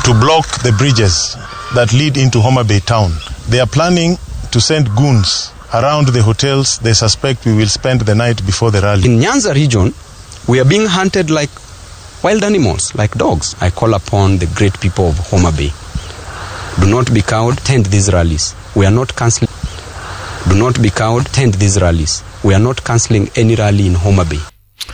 to block the bridges that lead into Homa Bay town. They are planning to send goons around the hotels they suspect we will spend the night before the rally. In Nyanza region, we are being hunted like wild animals, like dogs. I call upon the great people of Homa Bay. Do not be cowed, attend these rallies. We are not cancelling. Do not be cowed, attend these rallies. We are not cancelling any rally in Homa Bay.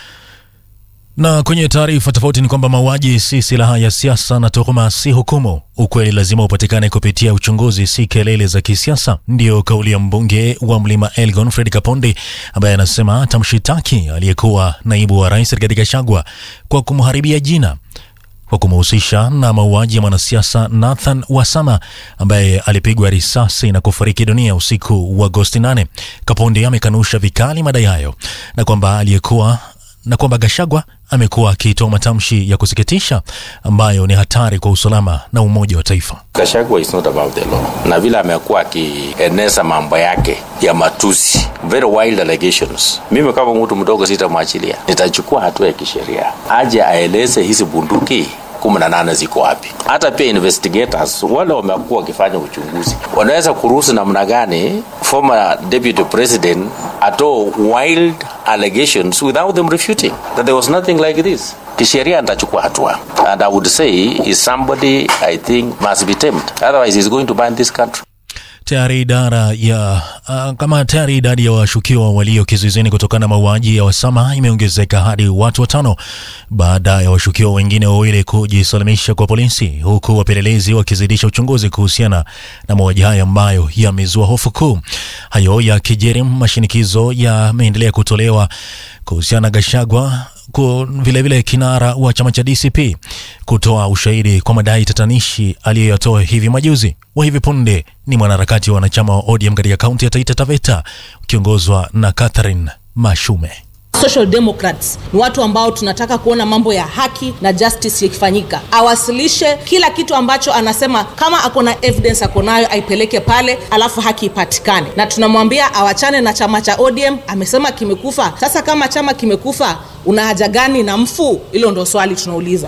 Na kwenye taarifa tofauti ni kwamba mauaji si silaha ya siasa na tuhuma si hukumu. Ukweli lazima upatikane kupitia uchunguzi, si kelele za kisiasa. Ndiyo kauli ya mbunge wa Mlima Elgon Fred Kapondi, ambaye anasema atamshitaki aliyekuwa naibu wa rais Rigathi Gachagua kwa kumharibia jina kwa kumhusisha na mauaji ya mwanasiasa Nathan Wasama ambaye alipigwa risasi na kufariki dunia usiku wa Agosti 8. Kapondi amekanusha vikali madai hayo na kwamba aliyekuwa na kwamba Gashagwa amekuwa akitoa matamshi ya kusikitisha ambayo ni hatari kwa usalama na umoja wa taifa. Gachagua is not above the law, na vile amekuwa akieneza mambo yake ya matusi, very wild allegations. Mimi kama mtu mdogo sitamwachilia, nitachukua hatua ya kisheria, aje aeleze hizi bunduki kumi na nane ziko wapi. Hata pia investigators wale wamekuwa wakifanya uchunguzi wanaweza kuruhusu namna gani former deputy president atoe wild allegations without them refuting that there was nothing like this. Kisheria nitachukua hatua and I would say is somebody I think must be tamed otherwise he's going to ban this country. Tayari idara ya uh, kama tayari idadi ya washukiwa walio kizuizini kutokana na mauaji ya Wasama imeongezeka hadi watu watano baada ya washukiwa wengine wawili kujisalimisha kwa polisi, huku wapelelezi wakizidisha uchunguzi kuhusiana na mauaji hayo ambayo yamezua hofu kuu. Hayo ya kijeri, mashinikizo yameendelea kutolewa kuhusiana na Gashagwa vilevile vile kinara wa chama cha DCP kutoa ushahidi kwa madai tatanishi aliyoyatoa hivi majuzi. Wa hivi punde ni mwanaharakati wa wanachama wa ODM katika kaunti ya Taita Taveta ukiongozwa na Catherine Mashume. Social Democrats ni watu ambao tunataka kuona mambo ya haki na justice yakifanyika. Awasilishe kila kitu ambacho anasema, kama ako na evidence ako nayo aipeleke pale, alafu haki ipatikane. Na tunamwambia awachane na chama cha ODM, amesema kimekufa. Sasa kama chama kimekufa, una haja gani na mfu? Hilo ndo swali tunauliza.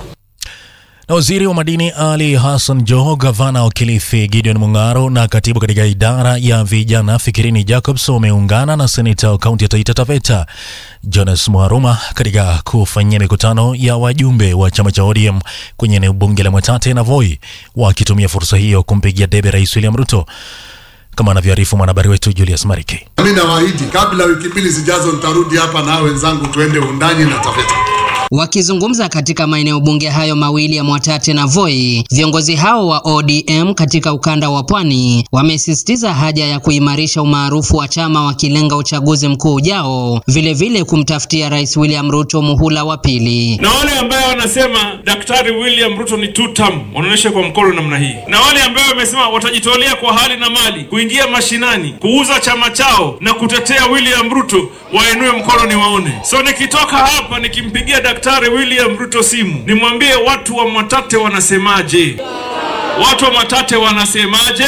Na waziri wa madini Ali Hassan Joho, gavana wa Kilifi Gideon Mung'aro na katibu katika idara ya vijana Fikirini Jacobs wameungana na seneta wa kaunti ya Taita Taveta Jonas Mwaruma katika kufanyia mikutano ya wajumbe wa chama cha ODM kwenye eneo bunge la Mwatate na Voi, wakitumia fursa hiyo kumpigia debe Rais William Ruto kama anavyoarifu mwanahabari wetu Julius Mariki. Mimi nawaahidi kabla wiki mbili zijazo nitarudi hapa na wenzangu tuende undani na Taveta. Wakizungumza katika maeneo bunge hayo mawili ya Mwatate na Voi, viongozi hao wa ODM katika ukanda wa Pwani wamesisitiza haja ya kuimarisha umaarufu wa chama wakilenga uchaguzi mkuu ujao, vilevile kumtafutia Rais William Ruto muhula wa pili. Na wale ambao wanasema Daktari William Ruto ni two term wanaonyesha kwa mkono namna hii, na wale ambao wamesema watajitolea kwa hali na mali kuingia mashinani kuuza chama chao na kutetea William Ruto wainue mkono niwaone. So nikitoka hapa nikimpigia Daktari William Ruto simu nimwambie watu wa Mwatate wanasemaje? Watu wa Mwatate wanasemaje?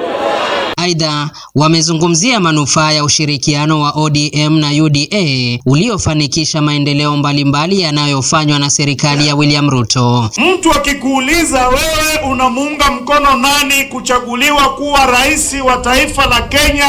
Aidha, wamezungumzia manufaa ya ushirikiano wa ODM na UDA uliofanikisha maendeleo mbalimbali yanayofanywa na serikali ya William Ruto. Mtu akikuuliza wewe unamuunga mkono nani kuchaguliwa kuwa rais wa taifa la Kenya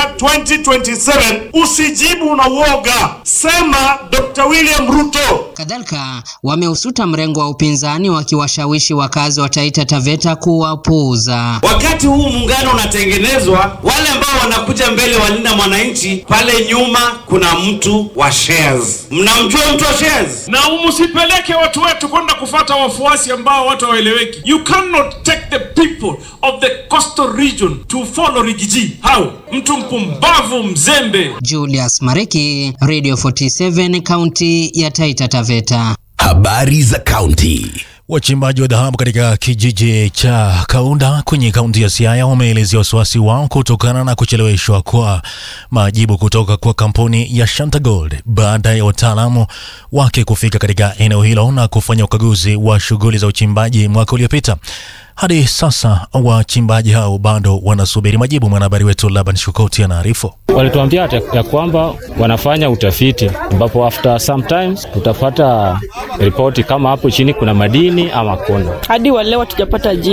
2027, usijibu na uoga, sema Dr. William Ruto. Kadhalika, wameusuta mrengo wa upinzani wakiwashawishi wakazi wa Taita Taveta kuwapuuza. Wakati huu muungano unatengenezwa, wale ambao wanakuja mbele walinda mwananchi, pale nyuma kuna mtu wa shares. Mnamjua mtu wa shares? Na msipeleke watu wetu kwenda kufata wafuasi ambao watu hawaeleweki. You cannot take the people of the coastal region to follow Rigiji. How? Mtu mpumbavu mzembe. Julius Mareki, Radio 47, kaunti ya Taita Taveta. Habari za kaunti. Wachimbaji wa dhahabu katika kijiji cha Kaunda kwenye kaunti ya Siaya wameelezea wasiwasi wao kutokana na kucheleweshwa kwa majibu kutoka kwa kampuni ya Shanta Gold baada ya wataalamu wake kufika katika eneo hilo na kufanya ukaguzi wa shughuli za uchimbaji mwaka uliopita. Hadi sasa wachimbaji hao bado wanasubiri majibu. Mwanahabari wetu Laban Shukoti anaarifu. Walituambia ya kwamba wanafanya utafiti, ambapo after sometimes tutapata ripoti kama hapo chini kuna madini ama kuna. Hadi wa leo hatujapata jibu.